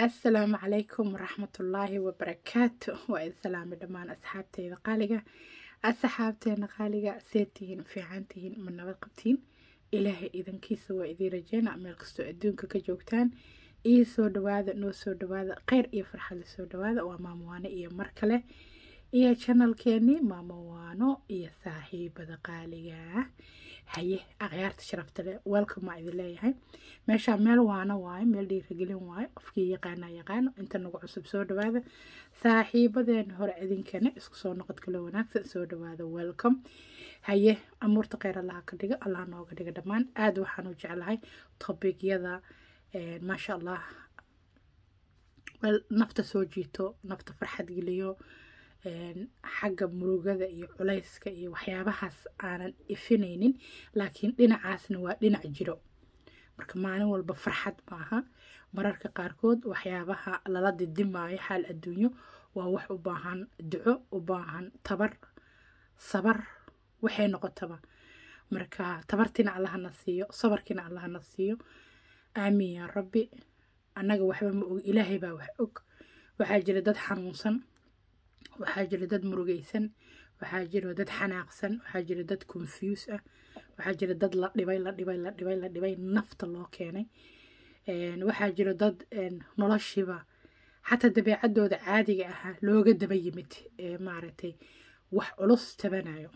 assalaamu calaykum waraxmatullaahi wabarakaatu waa idin salaamay dhammaan asxaabteyda qaaliga asxaabteena qaaliga seed tihiin fiican tihiin ma nabad qabtiin ilaahay idankiisa waa idiin rajeyna meel kastoo adduunka ka joogtaan iyo soo dhawaada noo soo dhawaada kheyr iyo farxad la soo dhawaada waa maamowaano iyo mar kale iyo janalkeeni maamowaano iyo saaxiibada qaaliga haye akhyaarta sharafta leh welcome maa idin leeyahay meeshaa meel waano waayo meel dhiiragelin waayo qofkii yaqaana yaqaano inta nagu cusub soo dhawaada saaxiibadeena hore idinkana isku soo noqod kalo wanaagsan soo dhawaada welcome haye amuurta kheyr allaha ka dhiga allah nooga dhiga dhammaan aada waxaan u jeclahay tobigyada maasha allah nafta soo jiito nafta farxad geliyo xagga murugada iyo culayska iyo waxyaabahaas aanan ifinaynin laakiin dhinacaasna waa dhinac jiro marka maalin walba farxad maaha mararka qaarkood waxyaabaha lala didimaayo xaal adduunyo waa wax u baahan duco u baahan tabar sabar waxay noqotaba marka tabartiina allahana siiyo sabarkiina allahana siiyo aamiin yaa rabbi annaga waxba ma og ilaahay baa wax og waxaa jira dad xanuunsan waxaa jira dad murugaysan waxaa jira dad xanaaqsan waxaa jira dad confuse ah waxaa jira dad la dhibay la dhibay la dhibay la dhibay nafta loo keenay waxaa jira dad noloshiiba xataa dabeecadooda caadiga ahaa looga daba yimid ee maaragtay wax culus tabanayo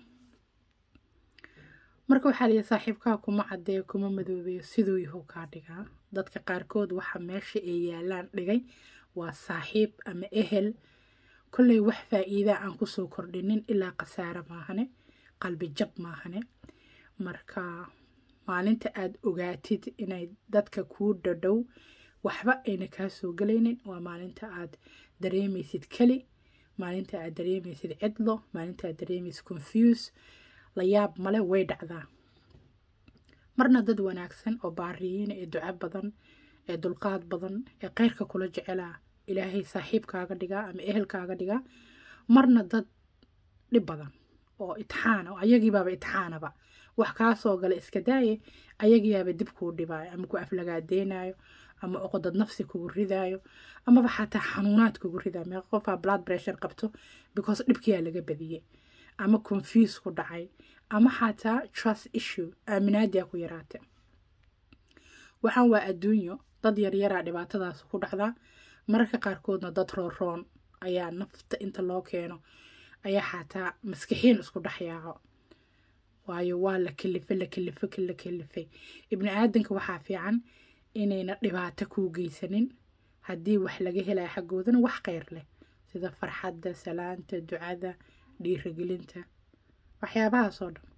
marka waxaa liya saaxiibkaa kuma caddeeyo kuma madoobeeyo siduu yahow kaa dhigaa dadka qaarkood waxa meesha ay yaalaan dhigay waa saaxiib ama ehel kolley wax faa-iidaa aan kusoo kordhinin ilaa khasaare maahane qalbi jab maahane marka maalinta aada ogaatid inay dadka kuu dhadhow waxba ayna kaa soo gelaynin waa maalinta aad dareemaysid keli maalinta aad dareemaysid cidlo maalinta aad dareemaysid confuse la yaab male way dhacdaa marna dad wanaagsan oo baariyiin ee duco badan ee dulqaad badan ee keyrka kula jecelaa ilaahay saaxiibkaaga dhigaa ama ehelkaaga dhigaa marna dad dhib badan oo itixaana ayagiibaaba itixaanaba wax kaa soo gala iska daaye ayagiibaaba dib kuu dhibaayo ama ku aflagaadeynayo ama oqodad nafsi kugu ridaayo amaba xataa xanuunaad kugu ridaayo meeqa qofaa blood pressure qabto because dhibkiyaa laga badiyey ama confuse ku dhacay ama xataa trust issue aaminaadiyaa ku yaraatay waxaan waa adduunyo dad yaryaraa dhibaatadaas ku dhacdaa mararka qaarkoodna dad rooroon ayaa nafta inta loo keeno ayaa xataa maskixiin isku dhexyaaco waayo waa la kelifay la kelifay la kelifay ibni aadanka waxaa fiican inayna dhibaato kuu geysanin haddii wax laga helaya xaggoodana wax kheyr leh sida farxadda salaanta ducada dhiiragelinta waxyaabahaas oo dhan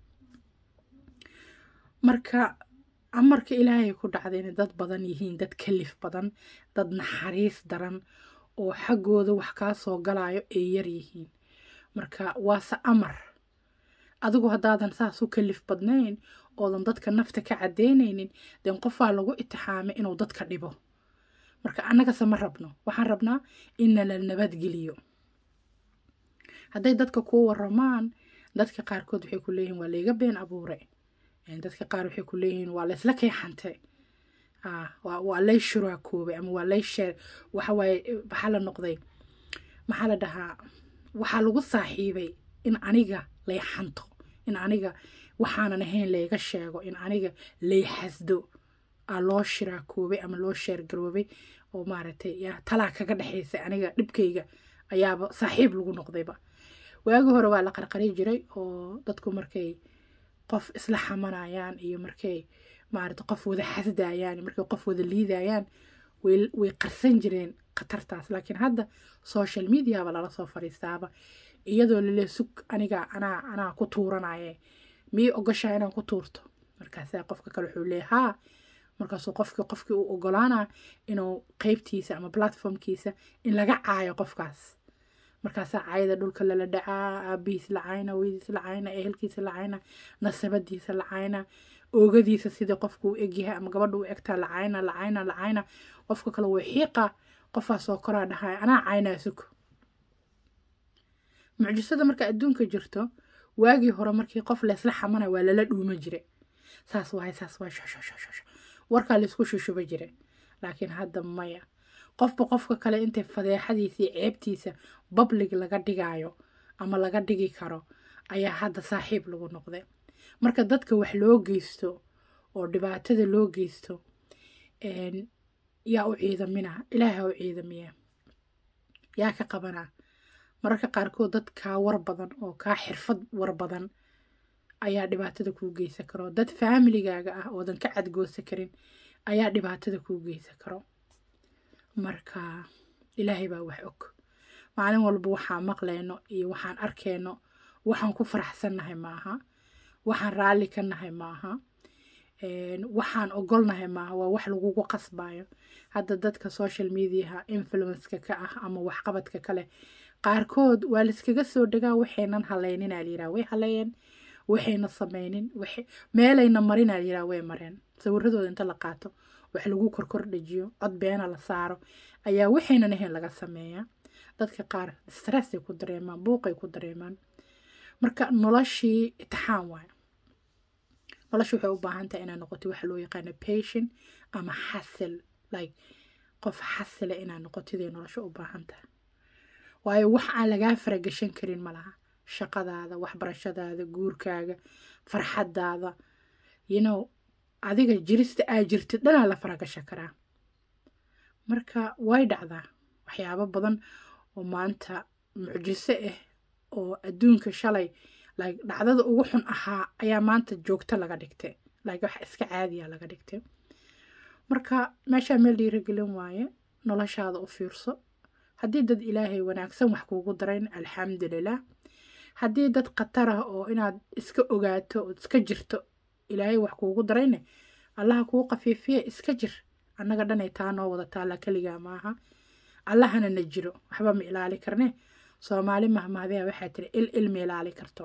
marka amarka ilaahay ku dhacda inay dad badan yihiin dad kalif badan dad naxariis daran oo xaggooda wax kaa soo galayo ay yar yihiin marka waase amar adigu haddaadan saas u kalif badnayn oodan dadka nafta ka caddeynaynin den qofaa lagu itixaamay inuu dadka dhibo marka annagase ma rabno waxaan rabnaa inna la nabadgeliyo hadday dadka kuu waramaan dadka qaarkood waxay ku leeyihiin waa layga been abuure dadka qaar waxay ku leeyihiin waa laysla keexantay waa lay shuraakoobay ama waa lay sheer waxawaaye maxaa la noqday maxaa la dhahaa waxaa lagu saaxiibay in aniga lay xanto in aniga waxaanan ahayn layga sheego in aniga lay xasdo aa loo shiraakoobay ama loo sheergaroobay oo maaragtay talaa kaga dhexaysa aniga dhibkayga ayaaba saaxiib lagu noqdayba waagi hore waa la qarqari jiray oo dadku markay qof isla xamanayaan iyo markay maarata qof wada xasdayaan markay qof wada liidayaan way qarsan jireen khatartaas laakiin hadda social mediaba lala soo fadhiistaaba iyadoo lale sug aniga anaa anaa ku tuuranaye miyay ogashaa inaan ku tuurto markaasaa qofka kale wuxuu leeya haa markaasuu qofki qofkii uu ogolaana inuu qeybtiisa ama platformkiisa in laga caayo qofkaas markaasaa caayada dhulka lala dhacaa aabihiis la cayna weydiis la cayna ehelkiisa la cayna nasabadiisa la cayna oogadiisa sidii qofku u egyahay ama gabadha u egtaa la cayna la cayna la cayna qofka kale way xiiqa qofaasoo koraa dhahay anaa caynaa sug mucjisada marka adduunka jirto waagii hore markii qof laysla xamana waa lala dhuuma jire saas waay saas waay warkaa laysku shushuba jire laakiin hadda maya qofba qofka kale intay fadeexadiisa iyo ceebtiisa bablig laga dhigayo ama laga dhigi karo ayaa hadda saaxiib lagu noqday marka dadka wax loo geysto oo dhibaatada loo geysto yaa u ciidamina ilaaha u ciidamiya yaa ka qabanaa mararka qaarkood dad kaa war badan oo kaa xirfad war badan ayaa dhibaatada kuu geysan karo dad faamiligaaga ah oodan ka cadgoosa karin ayaa dhibaatada kuu geysan karo marka ilaahay baa wax og maalin walba waxaan maqlayno iyo waxaan arkayno waxaan ku faraxsannahay maaha waxaan raalli ka nahay maaha waxaan ogolnahay maaha waa wax lagugu qasbayo hadda dadka social mediaha influenceka ka ah ama waxqabadka kale qaarkood waa layskaga soo dhagaa waxaynan haleyninaa layiraha way haleeyeen waxayna sameynin meelayna marinaa layiraha way mareen sawiradooda inta la qaato wax lagu korkor dhajiyo cod beena la saaro ayaa waxaynan ahayn laga sameeyaa dadka qaar stressay ku dareemaan buuqay ku dareemaan marka noloshii itixaan waay nolosha waxay u baahan tahay inaa noqoto waxa loo yaqaano patient ama xasil like qof xasila inaa noqotiday nolosha u baahan tahay waayo wax aan lagaa faragashan karin ma laha shaqadaada waxbarashadaada guurkaaga farxadaada you know adiga jirista aa jirtid dhanaa la faragashan karaa marka way dhacdaa waxyaabo badan oo maanta mucjiso ah oo adduunka shalay like dhacdada ugu xun ahaa ayaa maanta joogto laga dhigtay like wax iska caadiya laga dhigtay marka meeshaa meel dhiiragelin waaye noloshaada u fiirso haddii dad ilaahay wanaagsan wax kuugu darayn alxamdulilah haddii dad khatar ah oo inaad iska ogaato ood iska jirto ilaahay wax kuugu darayne allaha kuu qafiifiye iska jir annaga dhanay taa noo wada taalla keligaa maaha allahana na jiro waxba ma ilaali karne soomaali mahmahdeya waxaa tiri il ilma ilaali karto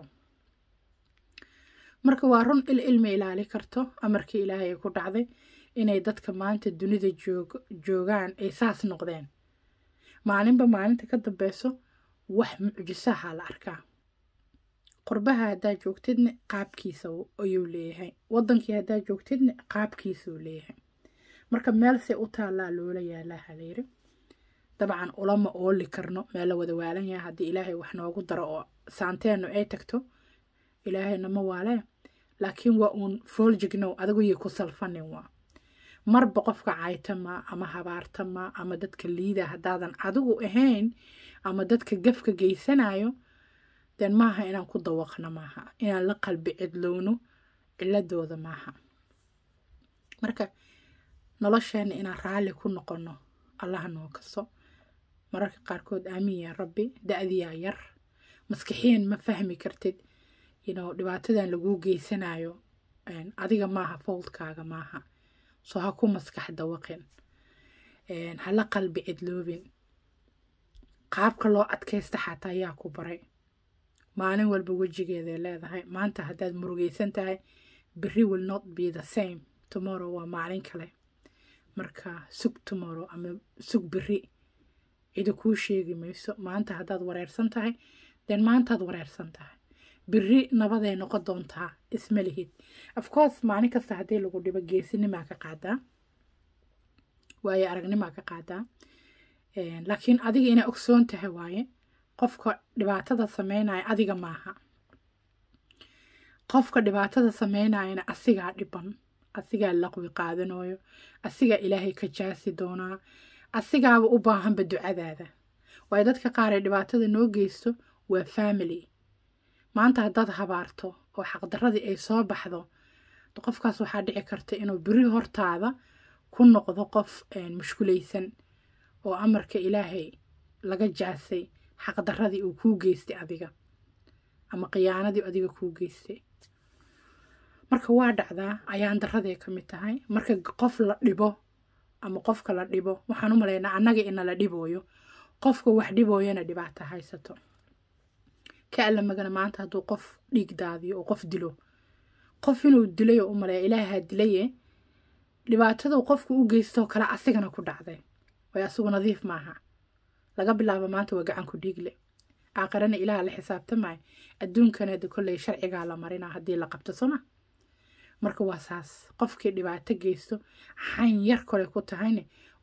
marka waa run il ilma ilaali karto amarkii ilaahay ay ku dhacday inay dadka maanta dunida joog joogaan ay saas noqdeen maalinba maalinta ka dambeyso wax mucjisaha la arkaa qurbaha haddaa joogtidna qaabkiisa ayuu leeyahay wadankii haddaa joogtidna qaabkiisuu leeyahay marka meel se u taallaa loola yaalaa halayri dabcan ulama ooli karno meel la wada waalan yahay haddii ilaahay wax noogu daro oo saanteennu ay tagto ilaahayna ma waalee laakiin waa uun fooljignow adiguyay ku salfanin waa marba qofka caytama ama habaartama ama dadka liida haddaadan adigu ahayn ama dadka gafka geysanayo den maaha inaan ku dawaqno maaha inaan la qalbi cidlowno ciladooda maaha marka nolosheena inaan raalli ku noqono allaha noo kaso mararka qaarkood aamin yaa rabbi da-diyaa yar maskixiyan ma fahmi kartid ino dhibaatadan laguu geysanayo adiga maaha fowdkaaga maaha soo ha ku maskax dawaqin hala qalbi cidloobin qaabka loo adkaysta xataa yaa ku baray maalin walba wejigeeday leedahay maanta haddaad murugeysan tahay berri will not be the same tomorrow waa maalin kale marka sug tomorrow ama sug berri cidi kuu sheegi mayso maanta haddaad wareersan tahay den maantaad wareersan tahay berri nabaday noqon doontaa isma lihid afcourse maalin kasta haddii lagu dhibo geesinimaa ka qaadaa waaye aragnimaa ka qaadaa laakiin adiga inaa ogsoon tahay waaye qofka dhibaatada sameynaya adiga maaha qofka dhibaatada sameynayana asigaa dhiban asigaa laqwi qaadanayo asigaa ilaahay ka jaasi doonaa asigaaba u baahanba ducadaada waayo dadka qaar ee dhibaatada noo geysto waa family maanta haddaad habaarto oo xaqdaradii ay soo baxdo qofkaas waxaa dhici karta inuu beri hortaada ku noqdo qof mushkulaysan oo amarka ilaahay laga jaasay xaqdaradii uu kuu geystay adiga ama khiyaanadii adiga kuu geystay marka waa dhacdaa ayaan daraday ka mid tahay marka qof la dhibo ama qofka la dhibo waxaan u malaynaa annaga ina la dhibooyo qofka wax dhibooyana dhibaata haysato ka alla magana maanta hadduu qof dhiig daadiyo oo qof dilo qof inuu dilay oo u maleeya ilaahaa dilaye dhibaatadu qofku u geystoo kale asigana ku dhacday way asigu nadiif maaha laga bilaabo maanta waa gacan ku dhiigle aakhirana ilaaha la xisaabtamaayo adduunkana de kolley sharcigaa la marinaa haddii la qabto soma marka waa saas qofkii dhibaato geysto xan yar kole ku tahayne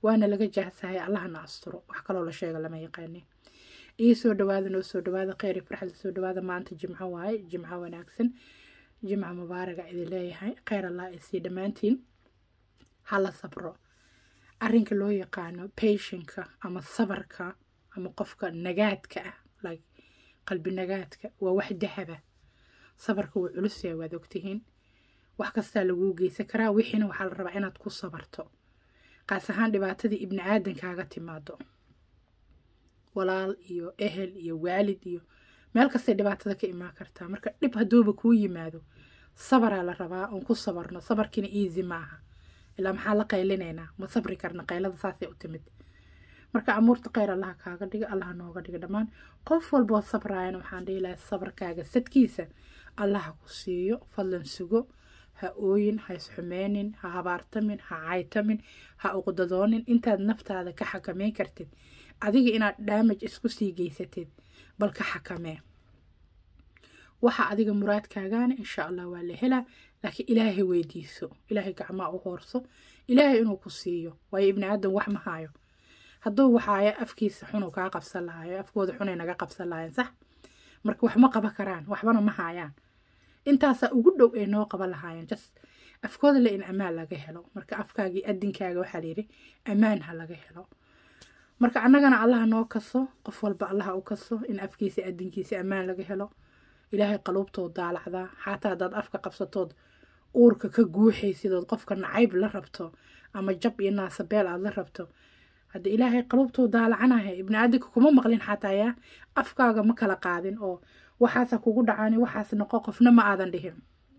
waana laga jahsahay allahna asturo wax kaloo la sheega lama yaqaane ii soo dhawaada noo soo dhawaada kheyr iyo farxada soo dhawaada maanta jimco waaye jimco wanaagsan jimco mubaaraga idin leeyahay kheyr allah isii dhammaantiin hala sabro arrinka loo yaqaano patienka ama sabarka ama qofka nagaadka ah like qalbi nagaadka waa wax dahaba sabarka wuu culus yahay waad ogtihiin wax kastaa laguu geysan karaa wixiina waxaa la rabaa inaad ku sabarto qaas ahaan dhibaatadii ibni aadankaaga timaado walaal iyo ehel iyo waalid iyo meel kastay dhibaatada ka imaan kartaa marka dhib hadduuba kuu yimaado sabaraa la rabaa oon ku sabarno sabarkiina easy maaha ilaa maxaa la qaylinaynaa ma sabri karna qaylada saasay u timid marka amuurta kheyr allaha kaaga dhiga allaha nooga dhiga dhammaan qof walboo sabraayana waxaan dhihi lahay sabarkaaga sadkiisa allaha ku siiyo fadlan sugo ha ooyin ha isxumeynin ha habaartamin ha caytamin ha uqdadoonin intaad naftaada ka xakameyn kartid adiga inaad dhaamaj isku sii geysatid bal ka xakamee waxa adiga muraadkaagaana insha allah waa la helaa laakiin ilaahay weydiiso ilaahay gacmaa u hoorso ilaahay inuu ku siiyo waayo ibni aadan wax ma haayo hadduu waxaaya afkiisa xunu kaa qabsan lahayo afkooda xunay naga qabsan lahayen sax marka wax ma qaban karaan waxbana ma haayaan intaasaa ugu dhow ay noo qaban lahaayeen just afkooda le in ammaan laga helo marka afkaagii adinkaaga waxaa layidhi ammaan ha laga helo marka annagana allaha noo kaso qof walba allaha u kaso in afkiisa adinkiisa ammaan laga helo ilaahay qaluubtood daalacdaa xataa haddaad afka qabsatood uurka ka guuxaysidood qofka nacayb la rabto ama jab iyo naasabeel aad la rabto hadda ilaahay qaluubtood daalacanaya ibni aadinka kuma maqlin xataa yaa afkaaga ma kala qaadin oo waxaasa kugu dhacani waxaas noqo qofna ma aadan dhihin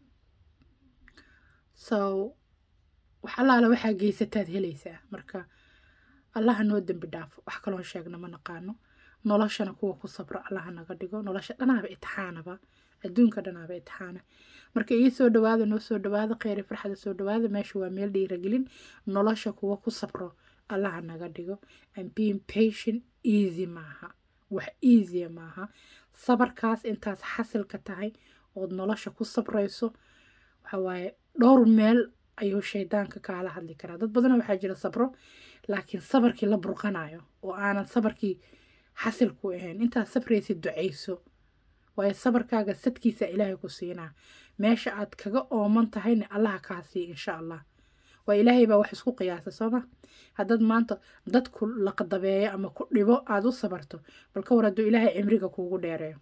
so wax allaala waxaa geysataad helaysaa marka allaha noo dembi dhaafo wax kaloon sheegna ma naqaano noloshana kuwa ku sabro allaha naga dhigo nolosha dhanaaba itixaanaba adduunka dhanaaba itixaana marka ii soo dhawaada noo soo dhawaada kheyri farxada soo dhawaada meesha waa meel dhiiragelin nolosha kuwa ku sabro allaha naga dhigo and being patient easy maaha wax easya maaha sabarkaas intaas xasilka tahay ood nolosha ku sabrayso waxawaaye dhowr meel ayuu shaydaanka kaala hadli karaa dad badana waxaa jira sabro laakiin sabarkii la burqanayo oo aanan sabarkii xasil ku ahayn intaad sabraysid ducayso waayo sabarkaaga sadkiisa ilaahay ku siinaa meesha aad kaga ooman tahayna allaha kaa siiya insha allah waa ilaahay baa wax isku qiyaasa sooma haddaad maanta dadku laqdabeeyo ama ku dhibo aada u sabarto bal ka war hadduu ilaahay cimriga kuugu dheereeyo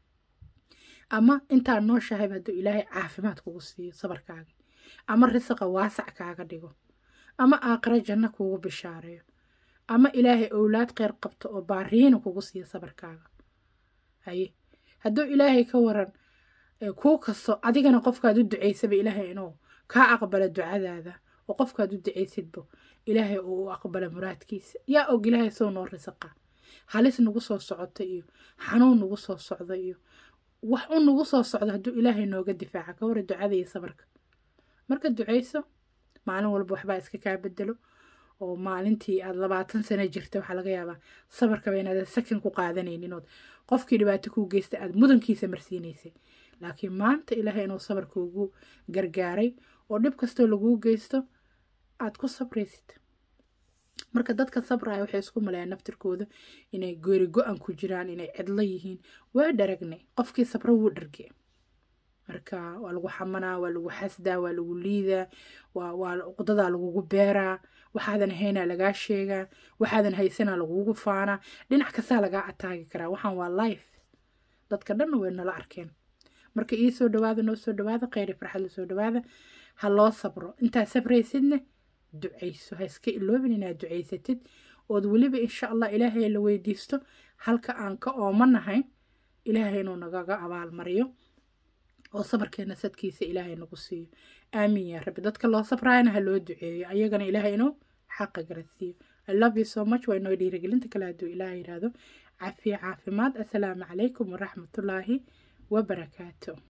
ama intaad nooshahayba hadduu ilaahay caafimaad kugu siiyo sabarkaaga ama risaqa waasac kaaga dhigo ama aaqiro janno kuugu bishaareeyo ama ilaahay owlaad kheyr qabto oo baariina kugu siiyo sabarkaaga haye hadduu ilaahay ka waran kuu kasto adigana qofkaad u ducaysaba ilaahay inuu kaa aqbala ducadaada oo qofkaad u ducaysidbo ilaahay uu u aqbala muraadkiisa yaa og ilaahay sow noo risaqa halis nagu soo socota iyo xanuun nagu soo socda iyo wax u nagu soo socdo hadduu ilaahay nooga difaaca ka wara ducada iyo sabarka marka ducayso maalin walba waxbaa iska kaa bedelo oo maalintii aad labaatan sano jirta waxaa laga yaabaa sabarkaba inaadan sakan ku qaadanaynin ood qofkii dhibaato kuu geysta aad mudankiisa marsiinaysay laakiin maanta ilaahay inuu sabarka ugu gargaaray oo dhib kastoo laguu geysto aad ku sabraysid marka dadka sabraya waxay isku maleeyaan naftirkooda inay goori go-an ku jiraan inay cidlo yihiin waa dharagnay qofkii sabro wuu dharge marka waa lagu xamanaa waa lagu xasdaa waa lagu liidaa waa uqdadaa lagugu beeraa waxaadan haynaa lagaa sheegaa waxaadan haysanaa lagugu faanaa dhinac kastaa lagaa ataagi karaa waxaan waa life dadka dhanna way nala arkeen marka ii soo dhawaada noo soo dhawaada kheyri farxadla soo dhawaada ha loo sabro intaad sabraysidna ducayso ha iska iloobin inaad ducaysatid ood weliba insha allah ilaahay la weydiisto halka aan ka oomanahay ilaahay inuu nagaga abaalmariyo oo sabarkeena sadkiisa ilaahay nagu siiyo aamiin yaa rabbi dadka loo sabraayana ha loo duceeyo ayagana ilaahay inuu xaqa garasiiyo i love you so much waa inoo dhiirigelinta kale hadduu ilaahay yidhaahdo cafiya caafimaad assalaamu calaykum waraxmatullaahi wabarakaatu